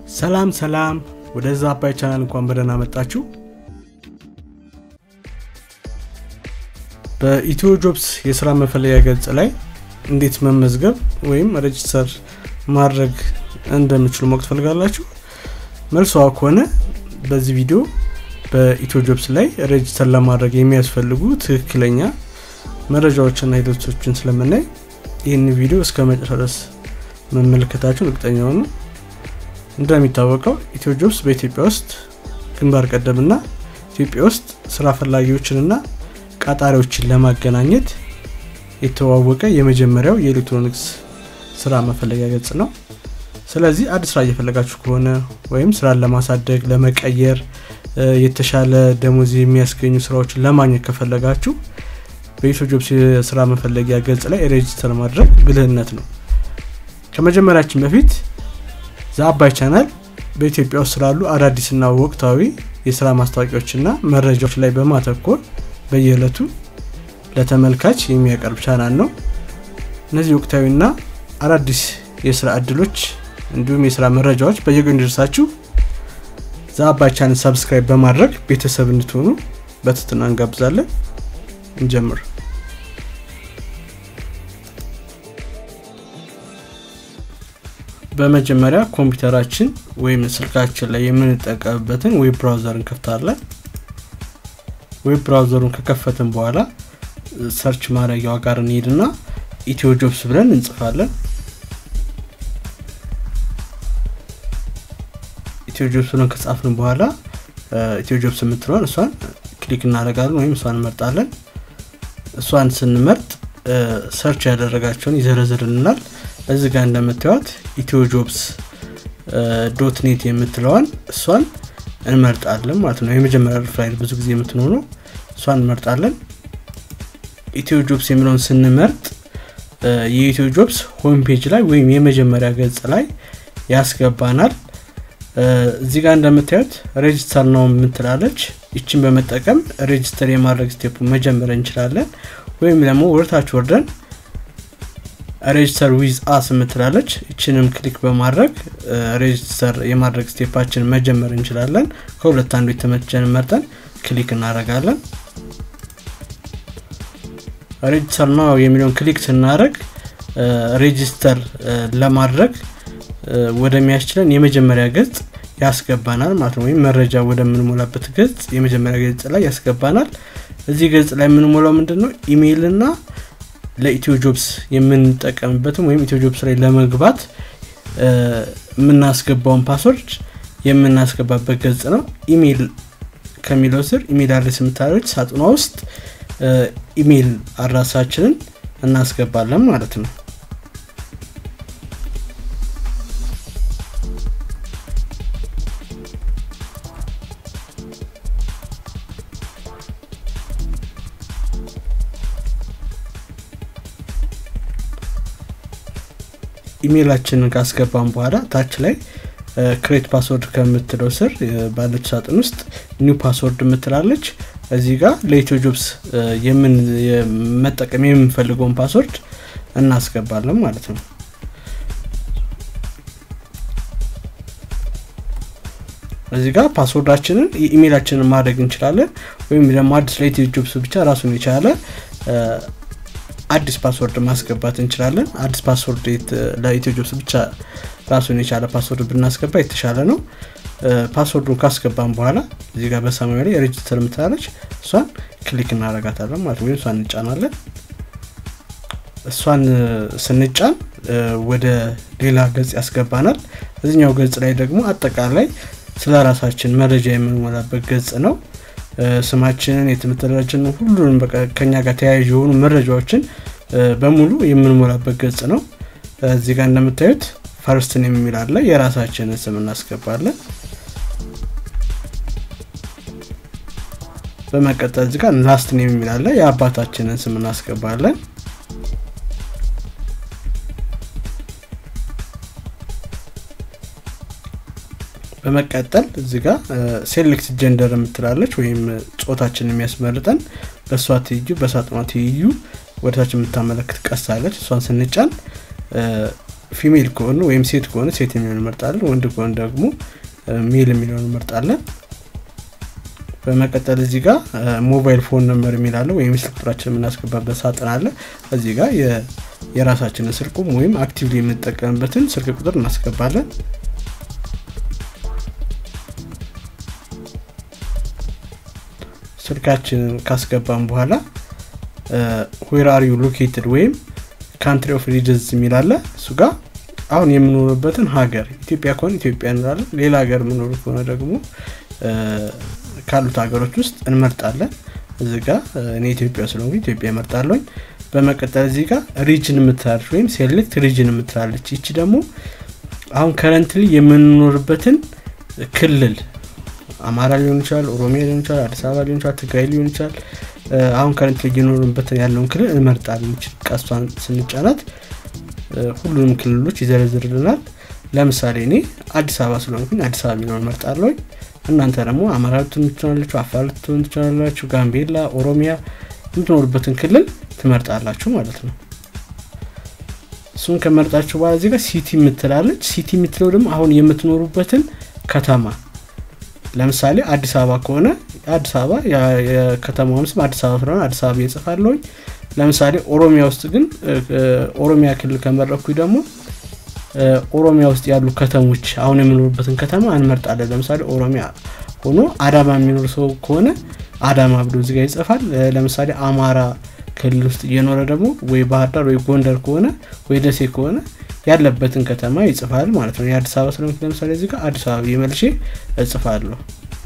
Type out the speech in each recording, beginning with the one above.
ሰላም ሰላም፣ ወደዛ አባይ ቻናል እንኳን በደህና መጣችሁ። በኢትዮ ጆብስ የስራ መፈለጊያ ገጽ ላይ እንዴት መመዝገብ ወይም ሬጅስተር ማድረግ እንደምችሉ ማወቅ ትፈልጋላችሁ? መልሷ ከሆነ በዚህ ቪዲዮ በኢትዮ ጆብስ ላይ ሬጅስተር ለማድረግ የሚያስፈልጉ ትክክለኛ መረጃዎችና ሂደቶችን ስለምናይ ይህን ቪዲዮ እስከ መጨረሻ ድረስ መመልከታችሁን እርግጠኛ ሆኑ። እንደሚታወቀው ኢትዮ ጆብስ በኢትዮጵያ ውስጥ ግንባር ቀደምና ኢትዮጵያ ውስጥ ስራ ፈላጊዎችንና ቀጣሪዎችን ለማገናኘት የተዋወቀ የመጀመሪያው የኤሌክትሮኒክስ ስራ መፈለጊያ ገጽ ነው። ስለዚህ አዲስ ስራ እየፈለጋችሁ ከሆነ ወይም ስራን ለማሳደግ፣ ለመቀየር፣ የተሻለ ደሞዝ የሚያስገኙ ስራዎችን ለማግኘት ከፈለጋችሁ በኢትዮ ጆብስ የስራ መፈለጊያ ገጽ ላይ ሬጅስተር ማድረግ ብልህነት ነው። ከመጀመሪያችን በፊት ዘአባይ ቻናል በኢትዮጵያ ውስጥ ስላሉ አዳዲስና ወቅታዊ የስራ ማስታወቂያዎችና መረጃዎች ላይ በማተኮር በየዕለቱ ለተመልካች የሚያቀርብ ቻናል ነው። እነዚህ ወቅታዊና አዳዲስ የስራ እድሎች እንዲሁም የስራ መረጃዎች በየቀኑ እንዲደርሳችሁ ዘአባይ ቻናል ሰብስክራይብ በማድረግ ቤተሰብ እንድትሆኑ በትህትና እንጋብዛለን። እንጀምር። በመጀመሪያ ኮምፒውተራችን ወይም ስልካችን ላይ የምንጠቀምበትን ዌብ ብራውዘር እንከፍታለን። ዌብ ብራውዘሩን ከከፈትን በኋላ ሰርች ማድረጊያዋ ጋር እንሄድና ኢትዮ ጆብስ ብለን እንጽፋለን። ኢትዮ ጆብስ ብለን ከጻፍን በኋላ ኢትዮ ጆብስ የምትለዋን እሷን ክሊክ እናደርጋለን ወይም እሷን እንመርጣለን። እሷን ስንመርጥ ሰርች ያደረጋቸውን ይዘረዝርልናል። እዚህ ጋር እንደምታዩት ኢትዮ ጆብስ ዶት ኔት የምትለዋን እሷን እንመርጣለን ማለት ነው። የመጀመሪያ ፋይል ብዙ ጊዜ የምትኖረው እሷን እንመርጣለን። ኢትዮ ጆብስ የሚለውን ስንመርጥ የኢትዮ ጆብስ ሆም ፔጅ ላይ ወይም የመጀመሪያ ገጽ ላይ ያስገባናል። እዚህ ጋር እንደምታዩት ሬጅስተር ነው የምትላለች። ይችን በመጠቀም ሬጅስተር የማድረግ ስቴፕ መጀመር እንችላለን። ወይም ደግሞ ወርታች ወርደን ሬጅስተር ዊዝ አስ የምትላለች ይችንም ክሊክ በማድረግ ሬጅስተር የማድረግ ስቴፓችን መጀመር እንችላለን። ከሁለት አንዱ የተመቸን መርጠን ክሊክ እናደርጋለን። ሬጅስተር ነው የሚለውን ክሊክ ስናደርግ ሬጅስተር ለማድረግ ወደሚያስችለን የመጀመሪያ ገጽ ያስገባናል ማለት ነው። ወይም መረጃ ወደምንሞላበት ገጽ የመጀመሪያ ገጽ ላይ ያስገባናል። እዚህ ገጽ ላይ የምንሞላው ምንድን ነው? ኢሜይል እና ለኢትዮ ጆብስ የምንጠቀምበትም ወይም ኢትዮ ጆብስ ላይ ለመግባት የምናስገባውን ፓስወርድ የምናስገባበት ገጽ ነው። ኢሜይል ከሚለው ስር ኢሜይል አድሬስ የምታደረች ሳጥኗ ውስጥ ኢሜይል አድራሳችንን እናስገባለን ማለት ነው። ኢሜይላችንን ካስገባን በኋላ ታች ላይ ክሬት ፓስወርድ ከምትለው ስር ባለች ሳጥን ውስጥ ኒው ፓስወርድ የምትላለች እዚህ ጋር ለኢትዮ ጆብስ መጠቀም የምንፈልገውን ፓስወርድ እናስገባለን ማለት ነው። እዚህ ጋር ፓስወርዳችንን የኢሜይላችንን ማድረግ እንችላለን። ወይም ደግሞ አዲስ ለኢትዮ ጆብስ ብቻ ራሱን የቻለ አዲስ ፓስወርድ ማስገባት እንችላለን። አዲስ ፓስወርድ ለኢትዮ ጆብስ ብቻ ራሱን የቻለ ፓስወርድ ብናስገባ የተሻለ ነው። ፓስወርዱን ካስገባን በኋላ እዚህ ጋር በሰማያዊ ላይ ሬጅስተር የምትላለች እሷን ክሊክ እናረጋታለን ማለት ወይም እሷን እንጫናለን። እሷን ስንጫን ወደ ሌላ ገጽ ያስገባናል። እዚኛው ገጽ ላይ ደግሞ አጠቃላይ ስለ ራሳችን መረጃ የምንሞላበት ገጽ ነው። ስማችንን፣ የትምህርት ደረጃችንን፣ ሁሉንም ከኛ ጋር ተያያዥ የሆኑ መረጃዎችን በሙሉ የምንሞላበት ገጽ ነው። እዚህ ጋር እንደምታዩት ፈርስትን የሚል አለ። የራሳችንን ስም እናስገባለን። በመቀጠል እዚህ ጋር ላስትን የሚል አለ። የአባታችንን ስም እናስገባለን። በመቀጠል እዚህ ጋር ሴሌክት ጀንደር የምትላለች ወይም ጾታችን የሚያስመርጠን በእሷ ትይዩ በሳጥኗ ትይዩ ወደታች የምታመለክት ቀሳለች። እሷን ስንጫን ፊሜል ከሆነ ወይም ሴት ከሆነ ሴት የሚለውን እንመርጣለን። ወንድ ከሆነ ደግሞ ሜል የሚለውን እንመርጣለን። በመቀጠል እዚህ ጋር ሞባይል ፎን ነምበር የሚላለ ወይም ስልክ ቁጥራችን የምናስገባበት ሳጥን አለ። እዚህ ጋር የራሳችንን ስልኩም ወይም አክቲቭሊ የምንጠቀምበትን ስልክ ቁጥር እናስገባለን። ስልካችንን ካስገባን በኋላ ዌር አር ዩ ሎኬትድ ወይም ካንትሪ ኦፍ ሪጅንስ የሚላለ እሱ ጋር አሁን የምኖርበትን ሀገር ኢትዮጵያ ከሆነ ኢትዮጵያ እንላለን። ሌላ ሀገር የምኖር ከሆነ ደግሞ ካሉት ሀገሮች ውስጥ እንመርጣለን። እዚህ ጋር እኔ ኢትዮጵያ ስለሆንኩ ኢትዮጵያ እመርጣለሁኝ። በመቀጠል እዚህ ጋር ሪጅን የምትላለች ወይም ሴሌክት ሪጅን የምትላለች። ይቺ ደግሞ አሁን ከረንትሊ የምንኖርበትን ክልል አማራ ሊሆን ይችላል፣ ኦሮሚያ ሊሆን ይችላል፣ አዲስ አበባ ሊሆን ይችላል፣ ትግራይ ሊሆን ይችላል። አሁን ከረንትሊ እየኖርንበትን ያለውን ክልል እንመርጣለን። ይቺ ቀስቷን ስንጫናት ሁሉንም ክልሎች ይዘረዝርልናል። ለምሳሌ እኔ አዲስ አበባ ስለሆንኩኝ አዲስ አበባ የሚለውን እመርጣለሁኝ። እናንተ ደግሞ አማራ ልትሆኑ ትችላላችሁ፣ አፋር ልትሆኑ ትችላላችሁ፣ ጋምቤላ፣ ኦሮሚያ የምትኖሩበትን ክልል ትመርጣላችሁ ማለት ነው። እሱን ከመርጣችሁ በኋላ እዚህ ጋር ሲቲ የምትላለች። ሲቲ የምትለው ደግሞ አሁን የምትኖሩበትን ከተማ ለምሳሌ አዲስ አበባ ከሆነ አዲስ አበባ የከተማውን ስም አዲስ አበባ ስለሆነ አዲስ አበባ እየጽፋለሁኝ። ለምሳሌ ኦሮሚያ ውስጥ ግን ኦሮሚያ ክልል ከመረኩኝ ደግሞ ኦሮሚያ ውስጥ ያሉ ከተሞች አሁን የምኖርበትን ከተማ እንመርጣለን። ለምሳሌ ኦሮሚያ ሆኖ አዳማ የሚኖር ሰው ከሆነ አዳማ ብሎ እዚጋ ይጽፋል። ለምሳሌ አማራ ክልል ውስጥ እየኖረ ደግሞ ወይ ባህር ዳር ወይ ጎንደር ከሆነ ወይ ደሴ ከሆነ ያለበትን ከተማ ይጽፋል ማለት ነው። የአዲስ አበባ ስለሆንኩ ለምሳሌ እዚህ ጋር አዲስ አበባ የመልሼ እጽፋለሁ።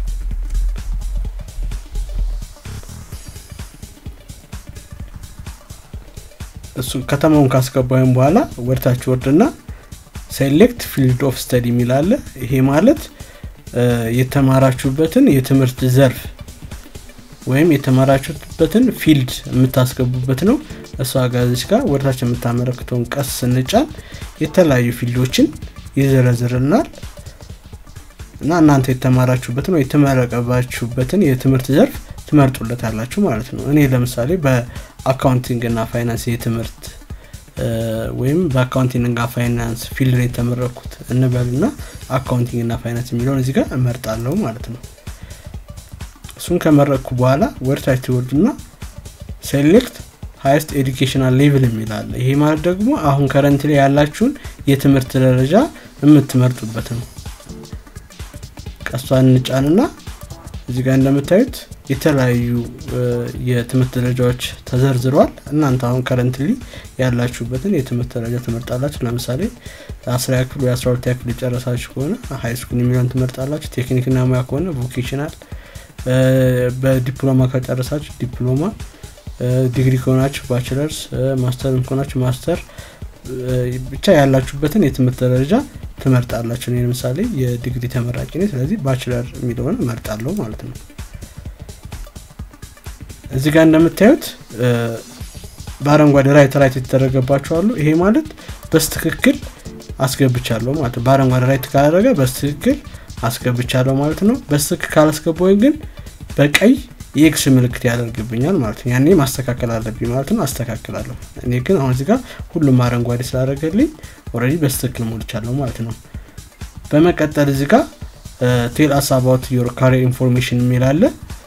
እሱ ከተማውን ካስገባይም በኋላ ወደታች ወርድና ሴሌክት ፊልድ ኦፍ ስተዲ የሚላለ ይሄ ማለት የተማራችሁበትን የትምህርት ዘርፍ ወይም የተማራችሁበትን ፊልድ የምታስገቡበት ነው። እሷ ጋዜች ጋር ወደታች የምታመለክተውን ቀስ ስንጫን የተለያዩ ፊልዶችን ይዘረዝርናል እና እናንተ የተማራችሁበትን ወይ የተመረቀባችሁበትን የትምህርት ዘርፍ ትመርጡለታላችሁ ማለት ነው። እኔ ለምሳሌ በአካውንቲንግ እና ፋይናንስ የትምህርት ወይም በአካውንቲንግ እና ፋይናንስ ፊልድ ላይ የተመረኩት እንበል ና አካውንቲንግ እና ፋይናንስ የሚለውን እዚህ ጋር እመርጣለሁ ማለት ነው። እሱን ከመረጥኩ በኋላ ወደታች ትወርዱና ሴሌክት ሀይስት ኤዱኬሽናል ሌቭል የሚላለ ይሄ ማለት ደግሞ አሁን ከረንት ላይ ያላችሁን የትምህርት ደረጃ የምትመርጡበት ነው። ቀሷን እንጫንና እዚህ ጋር እንደምታዩት የተለያዩ የትምህርት ደረጃዎች ተዘርዝረዋል። እናንተ አሁን ከረንትሊ ያላችሁበትን የትምህርት ደረጃ ትመርጣላችሁ። ለምሳሌ አስራ ክፍል ወይ አስራ ሁለት ክፍል የጨረሳችሁ ከሆነ ሀይ ስኩል የሚለውን ትመርጣላችሁ። ቴክኒክና ሙያ ከሆነ ቮኬሽናል፣ በዲፕሎማ ከጨረሳችሁ ዲፕሎማ፣ ዲግሪ ከሆናችሁ ባችለርስ፣ ማስተር ከሆናችሁ ማስተር፣ ብቻ ያላችሁበትን የትምህርት ደረጃ ትመርጣላችሁ። እኔ ለምሳሌ የዲግሪ ተመራቂ ነኝ። ስለዚህ ባችለር የሚለውን እመርጣለሁ ማለት ነው። እዚህ ጋር እንደምታዩት በአረንጓዴ ራይት ራይት የተደረገባቸው አሉ። ይሄ ማለት በስትክክል አስገብቻለሁ ማለት ነው። በአረንጓዴ ራይት ካላደረገ በስትክክል አስገብቻለሁ ማለት ነው። በስትክክል ካላስገባኝ ግን በቀይ የኤክስ ምልክት ያደርግብኛል ማለት ነው። ያኔ ማስተካከል አለብኝ ማለት ነው። አስተካክላለሁ። እኔ ግን አሁን እዚህ ጋር ሁሉም አረንጓዴ ስላደረገልኝ ኦልሬዲ በስትክክል ሞልቻለሁ ማለት ነው። በመቀጠል እዚህ ጋር ቴል አስ አባውት ዮር ካሪር ኢንፎርሜሽን የሚል አለ።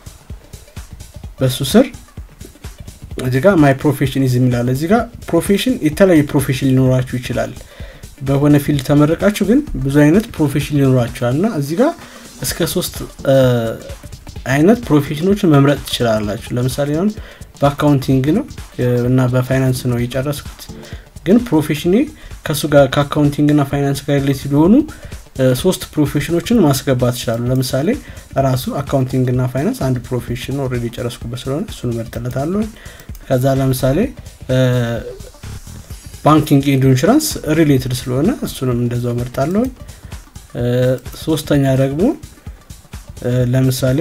በሱ ስር እዚህ ጋር ማይ ፕሮፌሽን ኢዝ የሚላለ እዚህ ጋር ፕሮፌሽን የተለያዩ ፕሮፌሽን ሊኖራችሁ ይችላል። በሆነ ፊልድ ተመረቃችሁ ግን ብዙ አይነት ፕሮፌሽን ሊኖራችኋል እና እዚህ ጋር እስከ ሶስት አይነት ፕሮፌሽኖችን መምረጥ ትችላላችሁ። ለምሳሌ አሁን በአካውንቲንግ ነው እና በፋይናንስ ነው የጨረስኩት፣ ግን ፕሮፌሽኔ ከእሱ ጋር ከአካውንቲንግ እና ፋይናንስ ጋር ሪሌትድ የሆኑ ሶስት ፕሮፌሽኖችን ማስገባት ይችላሉ። ለምሳሌ ራሱ አካውንቲንግ እና ፋይናንስ አንድ ፕሮፌሽን ኦልሬዲ የጨረስኩበት ስለሆነ እሱን እመርጥለታለሁ። ከዛ ለምሳሌ ባንኪንግ ኤንድ ኢንሹራንስ ሪሌትድ ስለሆነ እሱንም እንደዛው እመርጣለሁ። ሶስተኛ ደግሞ ለምሳሌ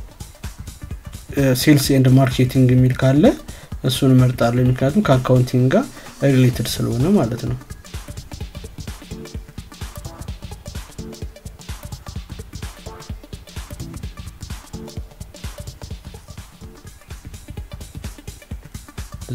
ሴልስ ኤንድ ማርኬቲንግ የሚል ካለ እሱን እመርጣለሁ። ምክንያቱም ከአካውንቲንግ ጋር ሪሌትድ ስለሆነ ማለት ነው።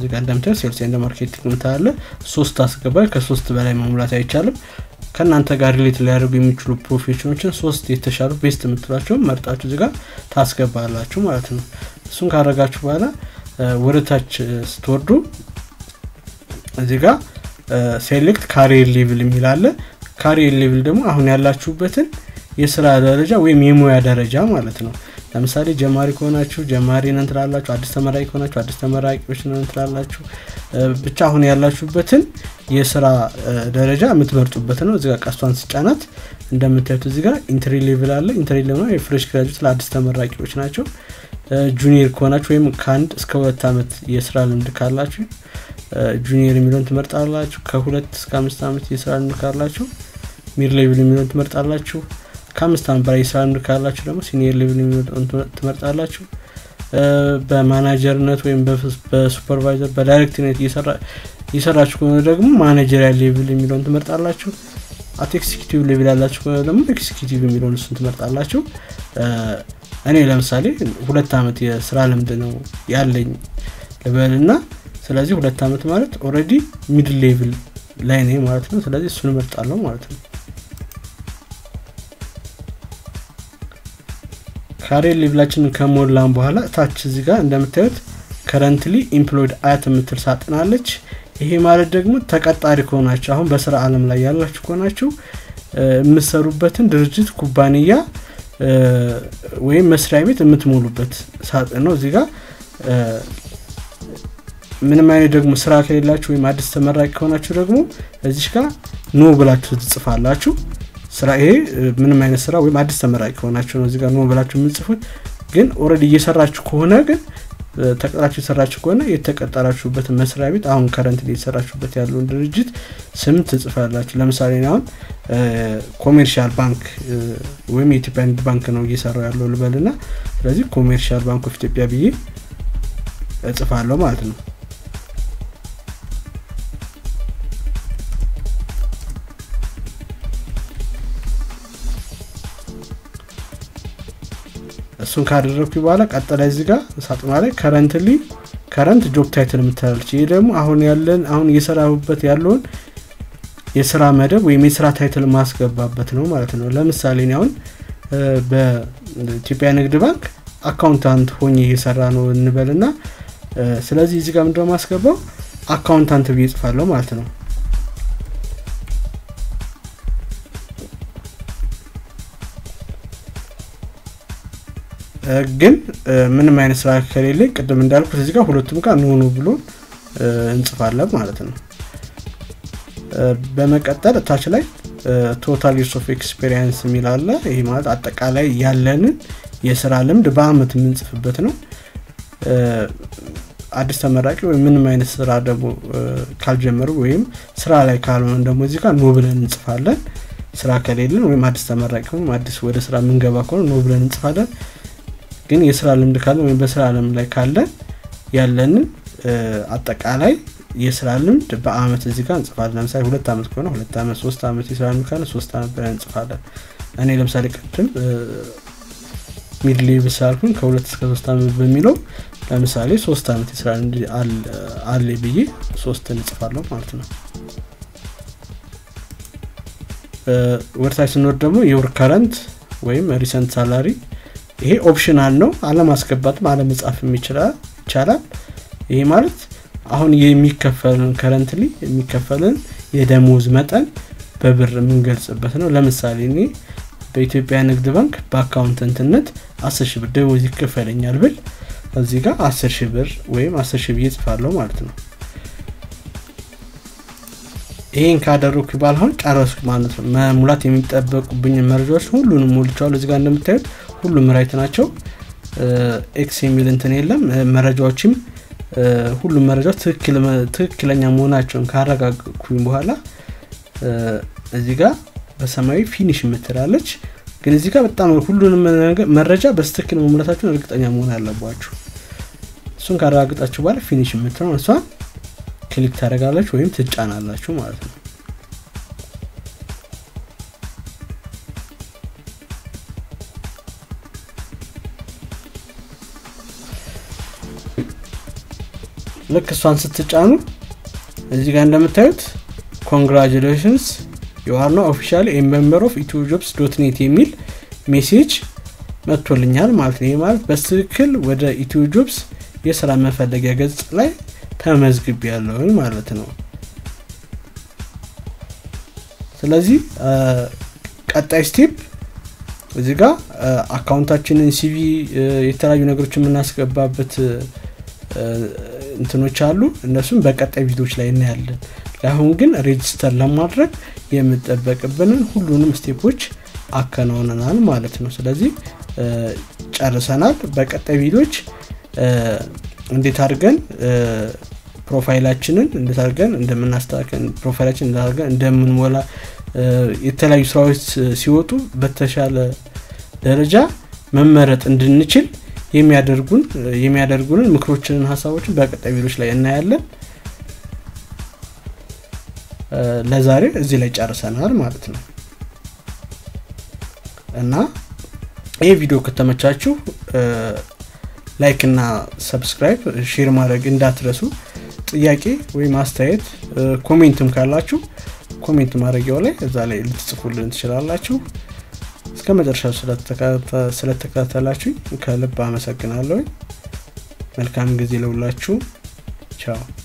እዚህ ጋር እንደምታዩት ሴልስ ኤንድ ማርኬቲንግ ምታለ ሶስት አስገባል። ከሶስት በላይ መሙላት አይቻልም። ከእናንተ ጋር ሪሌት ሊያደርጉ የሚችሉ ፕሮፌሽኖችን ሶስት የተሻሉ ቤስት የምትሏቸውን መርጣችሁ እዚህ ጋር ታስገባላችሁ ማለት ነው። እሱን ካረጋችሁ በኋላ ወደ ታች ስትወርዱ እዚህ ጋር ሴሌክት ካሪየር ሌቭል የሚል አለ። ካሪየር ሌቭል ደግሞ አሁን ያላችሁበትን የስራ ደረጃ ወይም የሙያ ደረጃ ማለት ነው። ለምሳሌ ጀማሪ ከሆናችሁ ጀማሪ ነን ትላላችሁ። አዲስ ተመራቂ ከሆናችሁ አዲስ ተመራቂዎች ነን ትላላችሁ። ብቻ አሁን ያላችሁበትን የስራ ደረጃ የምትመርጡበት ነው። እዚጋ ቀስቷን ስጫናት እንደምታዩት እዚጋ ኢንትሪ ሌቭል አለ። ኢንትሪ ሌቭል የፍሬሽ ግራጁዌት ለአዲስ ተመራቂዎች ናቸው። ጁኒየር ከሆናችሁ ወይም ከአንድ እስከ ሁለት ዓመት የስራ ልምድ ካላችሁ ጁኒየር የሚለውን ትመርጣላችሁ። ከሁለት እስከ አምስት ዓመት የስራ ልምድ ካላችሁ ሚድ ሌቭል የሚለውን ትመርጣላችሁ። ከአምስት ዓመት በላይ የስራ ልምድ ካላችሁ ደግሞ ሲኒየር ሌቭል የሚለውን ትመርጣላችሁ። በማናጀርነት ወይም በሱፐርቫይዘር በዳይሬክትነት እየሰራችሁ ከሆነ ደግሞ ማኔጀሪያል ሌቭል የሚለውን ትመርጣላችሁ። አት ኤክሲኪቲቭ ሌቭል ያላችሁ ከሆነ ደግሞ ኤክሲኪቲቭ የሚለውን እሱን ትመርጣላችሁ። እኔ ለምሳሌ ሁለት ዓመት የስራ ልምድ ነው ያለኝ ልበል እና ስለዚህ ሁለት ዓመት ማለት ኦልሬዲ ሚድል ሌቭል ላይ ነኝ ማለት ነው። ስለዚህ እሱን እመርጣለሁ ማለት ነው። ካሬር ሌቭላችንን ከሞላን በኋላ ታች እዚህ ጋር እንደምታዩት ከረንትሊ ኢምፕሎይድ አያት የምትል ሳጥናለች። ይሄ ማለት ደግሞ ተቀጣሪ ከሆናችሁ አሁን በስራ አለም ላይ ያላችሁ ከሆናችሁ የምትሰሩበትን ድርጅት ኩባንያ ወይም መስሪያ ቤት የምትሞሉበት ሳጥን ነው። እዚህ ጋር ምንም አይነት ደግሞ ስራ ከሌላችሁ ወይም አዲስ ተመራቂ ከሆናችሁ ደግሞ እዚሽ ጋር ኖ ብላችሁ ትጽፋላችሁ። ስራ ይሄ ምንም አይነት ስራ ወይም አዲስ ተመራቂ ከሆናችሁ ነው እዚጋ ኖ ብላችሁ የምጽፉት። ግን ኦልሬዲ እየሰራችሁ ከሆነ ግን ተቀጥራችሁ የሰራችሁ ከሆነ የተቀጠራችሁበት መስሪያ ቤት አሁን ከረንት የተሰራችሁበት ያለውን ድርጅት ስም ትጽፋላችሁ። ለምሳሌ አሁን ኮሜርሻል ባንክ ወይም የኢትዮጵያ ንግድ ባንክ ነው እየሰራው ያለው ልበልና ስለዚህ ኮሜርሻል ባንክ ኦፍ ኢትዮጵያ ብዬ እጽፋለሁ ማለት ነው። እሱን ካደረግኩ በኋላ ቀጠላይ እዚህ ጋር ሳጥኗ ላይ ከረንትሊ ከረንት ጆብ ታይትል የምትላለች። ይህ ደግሞ አሁን ያለን አሁን እየሰራሁበት ያለውን የስራ መደብ ወይም የስራ ታይትል ማስገባበት ነው ማለት ነው። ለምሳሌ እኔ አሁን በኢትዮጵያ ንግድ ባንክ አካውንታንት ሆኜ እየሰራ ነው እንበልና ስለዚህ እዚህ ጋር ምንድነው ማስገባው አካውንታንት ብዬ ጽፋለሁ ማለት ነው። ግን ምንም አይነት ስራ ከሌለ ቅድም እንዳልኩት እዚህ ጋር ሁለቱም ጋር ኖኑ ብሎ እንጽፋለን ማለት ነው። በመቀጠል ታች ላይ ቶታል ዩርስ ኦፍ ኤክስፔሪንስ የሚል አለ። ይህ ማለት አጠቃላይ ያለንን የስራ ልምድ በአመት የምንጽፍበት ነው። አዲስ ተመራቂ ወይም ምንም አይነት ስራ ደግሞ ካልጀመሩ ወይም ስራ ላይ ካልሆነ ደግሞ እዚህ ጋር ኖ ብለን እንጽፋለን። ስራ ከሌለን ወይም አዲስ ተመራቂ ወይም አዲስ ወደ ስራ የምንገባ ከሆነ ኖ ብለን እንጽፋለን። ግን የስራ ልምድ ካለን ወይም በስራ አለም ላይ ካለን ያለንን አጠቃላይ የስራ ልምድ በአመት እዚህ ጋር እንጽፋለን። ለምሳሌ ሁለት አመት ከሆነ ሁለት አመት፣ ሶስት አመት የስራ ልምድ ካለ ሶስት አመት ብለን እንጽፋለን። እኔ ለምሳሌ ቅድም ሚድ ሌቭል ስላልኩኝ ከሁለት እስከ ሶስት አመት በሚለው ለምሳሌ ሶስት አመት የስራ ልምድ አለ ብዬ ሶስትን እጽፋለሁ ማለት ነው። ወደታች ስንወርድ ደግሞ የወር ከረንት ወይም ሪሰንት ሳላሪ ይሄ ኦፕሽናል ነው። አለማስገባትም አለመጻፍም ይቻላል። ይሄ ማለት አሁን የሚከፈልን ከረንትሊ የሚከፈልን የደሞዝ መጠን በብር የምንገልጽበት ነው። ለምሳሌ እኔ በኢትዮጵያ ንግድ ባንክ በአካውንተንትነት አስር ሺህ ብር ደሞዝ ይከፈለኛል ብል እዚህ ጋር አስር ሺህ ብር ወይም አስር ሺህ ብዬ ጽፋለሁ ማለት ነው። ይሄን ካደረኩ ይባል አሁን ጨረስኩ ማለት ነው። መሙላት የሚጠበቁብኝ መረጃዎች ሁሉንም ሞልቸዋል። እዚህ ጋር እንደምታዩት ሁሉም ራይት ናቸው። ኤክስ የሚል እንትን የለም። መረጃዎችም ሁሉም መረጃዎች ትክክለኛ መሆናቸውን ካረጋገጥኩኝ በኋላ እዚህ ጋር በሰማያዊ ፊኒሽ የምትላለች። ግን እዚህ ጋር በጣም ሁሉንም መረጃ በስትክክል መሙላታቸውን እርግጠኛ መሆን አለባችሁ። እሱን ካረጋግጣችሁ በኋላ ፊኒሽ የምትለው እሷን ክሊክ ታደረጋላችሁ ወይም ትጫናላችሁ ማለት ነው። ልክ እሷን ስትጫኑ እዚህ ጋር እንደምታዩት ኮንግራጁሌሽንስ ዩአር ነው ኦፊሻል ሜምበር ኦፍ ኢትዮ ጆብስ ዶት ኔት የሚል ሜሴጅ መጥቶልኛል ማለት ነው። ይህ ማለት በትክክል ወደ ኢትዮ ጆብስ የስራ መፈለጊያ ገጽ ላይ ተመዝግብ ያለውን ማለት ነው። ስለዚህ ቀጣይ ስቴፕ እዚህ ጋር አካውንታችንን ሲቪ የተለያዩ ነገሮች የምናስገባበት እንትኖች አሉ። እነሱም በቀጣይ ቪዲዮዎች ላይ እናያለን። ለአሁን ግን ሬጅስተር ለማድረግ የምጠበቅብንን ሁሉንም ስቴፖች አከናውነናል ማለት ነው። ስለዚህ ጨርሰናል። በቀጣይ ቪዲዮዎች እንዴት አድርገን ፕሮፋይላችንን እንዴት አድርገን እንደምናስተካከል ፕሮፋይላችን እንዴት አድርገን እንደምንሞላ የተለያዩ ስራዎች ሲወጡ በተሻለ ደረጃ መመረጥ እንድንችል የሚያደርጉን የሚያደርጉንን ምክሮችንን ሀሳቦችን በቀጣይ ቪዲዮች ላይ እናያለን። ለዛሬ እዚህ ላይ ጨርሰናል ማለት ነው እና ይህ ቪዲዮ ከተመቻችሁ ላይክ እና ሰብስክራይብ ሼር ማድረግ እንዳትረሱ። ጥያቄ ወይም አስተያየት ኮሜንትም ካላችሁ ኮሜንት ማድረጊያው ላይ እዛ ላይ ልትጽፉልን ትችላላችሁ። እስከ መጨረሻው ስለተከታተላችሁ ከልብ አመሰግናለሁ። መልካም ጊዜ ለሁላችሁ። ቻው